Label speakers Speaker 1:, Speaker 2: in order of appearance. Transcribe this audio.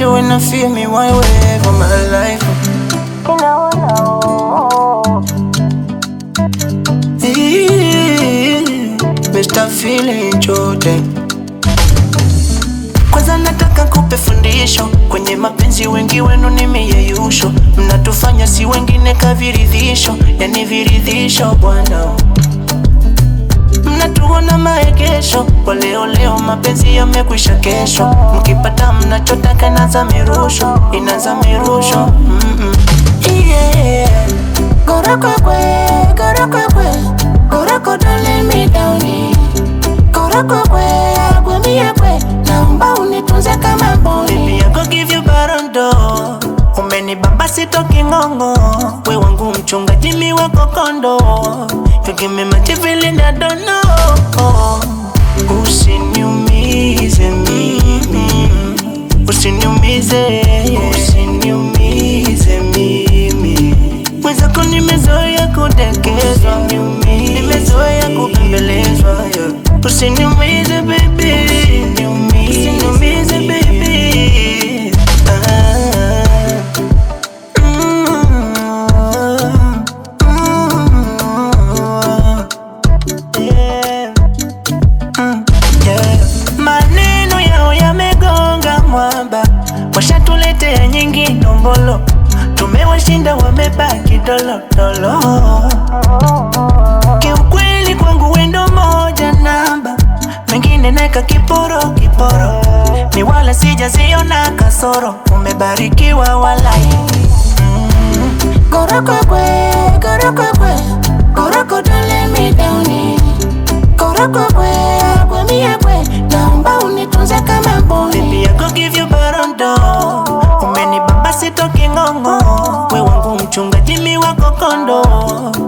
Speaker 1: hate it when I feel me one way for my life. Eee, Mr. Feeling Jordan. Kwanza nataka kupe fundisho kwenye mapenzi, wengi wenu ni miyeyusho, mnatufanya si wengine kaviridhisho, yani viridhisho bwana mnatuona maegesho kwa leo leo, mapenzi yamekwisha kesho. Mkipata mnachotaka inaza mirusho, inaza mirusho mm -mm. yeah. Goroko kwe, goroko kwe, goroko don't let me down Goroko kwe, agwe mie kwe, naomba unitunze kama boy Baby, I go give you barondo Umenibamba sitoki ngongo We wangu mchungaji mi wako kondo You give me my feeling I don't know Usiniumize mimi Usiniumize Usiniumize mimi Mwenzako nimezoea kudekezwa Nimezoea kubembelezwa yeah. Usiniumize baby Usiniumize baby ah. Mm, mm, yeah. Mm, yeah. Maneno yao yamegonga mwamba, washatuletea nyingi ndombolo, tumewashinda wamebaki dolodolo. Kiukweli kwangu wendo moja namba, mengine naeka kiporo kiporo, ni wala sijaziona kasoro, umebarikiwa walai Goroko kwe, goroko kwe, goroko don't let me down Goroko kwe, agwe mie kwe, naomba unitunze kama boy Baby, I go give you barondo, umenibamba sitoki ngongo, we wangu mchungaji mi wako kondo